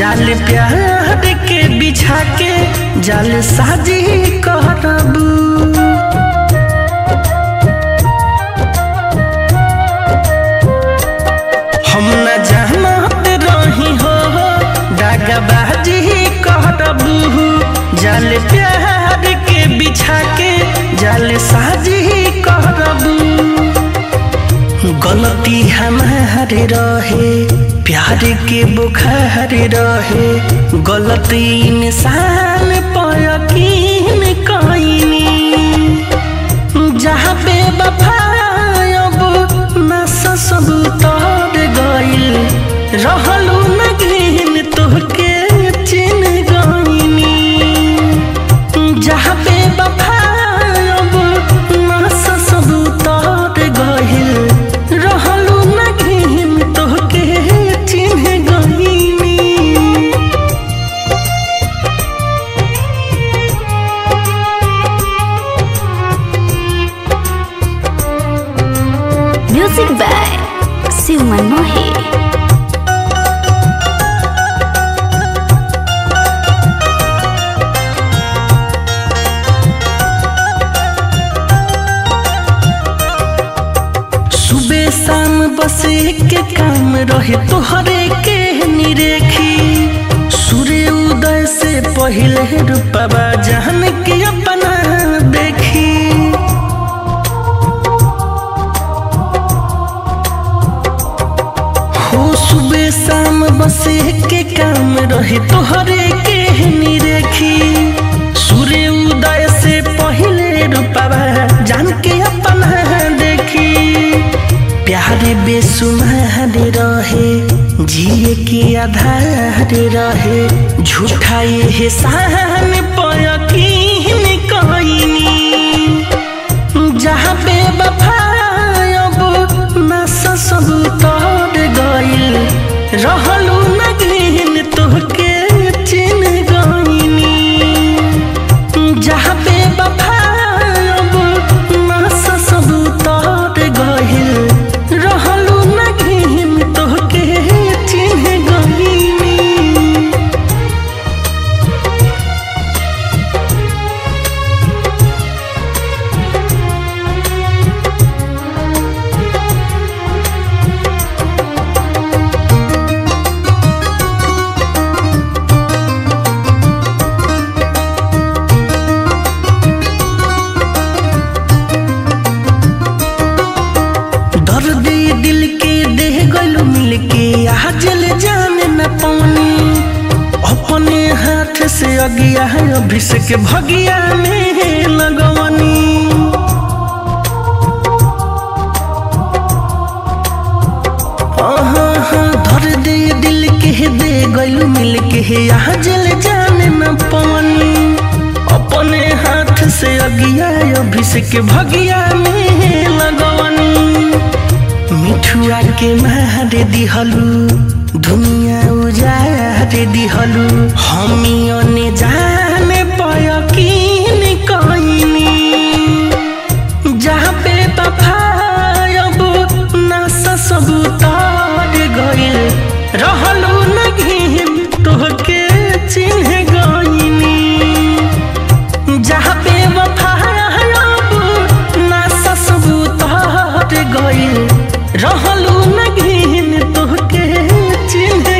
जाल प्यार के बिछा के जाल साजी करबू हम न जानत रही हो दागबाजी करबू जाल प्यार के बिछा के जाल साजी करबू गलती हमारे रहे प्यार के बुखार रहे गलती इंसान पर यकीन कईनी जहाँ पे बफायब नस सब तर गइल रहलू न गिन तोहके चिन गईनी जहाँ पे बफायब नस सब तर गइल रहलू न गिन तोहके चिन गईनी Music by Siwan Mohe. सुबह शाम बस एक काम रहे तोहरे के निरेखी सूर्य उदय से पहले रूपवा जान के अपना देखी हो सुबह शाम बस एक काम रहे तोहरे के निरेखी सूर्य उदय से पहले रूपवा जान के अपना देखी प्यार बेसुमार रहे जिए के आधार रहे झूठा ये सहन पर यकीन कईनी जहाँ पे बफायब नस सब तर गइल रहलू न गिन तोहके चिन गईनी जहाँ पे बफायब नस सब तर गइल रहलू न गिन तोहके चिन गईनी दर्द दिल के दे गलू मिल के आजल जान न पानी अपने हाथ से अगिया है अभिषेक भगिया में लगवनी आहा, हा, दर्द दिल के दे गलू मिल के आजल जान न पानी अपने हाथ से अगिया अभिषेक भगिया में लगवनी मिठुआ के मार दिहलू दुनिया उजार दिहलू हमियों जाने पयकीन कईनी जहाँ पे बफायब नस सब तर गइल रहलू न घिन तोहके चिन्ह गईनी जहाँ पे वफायब नस सब तर गइल रहलू न घिन तोहके चिन्ह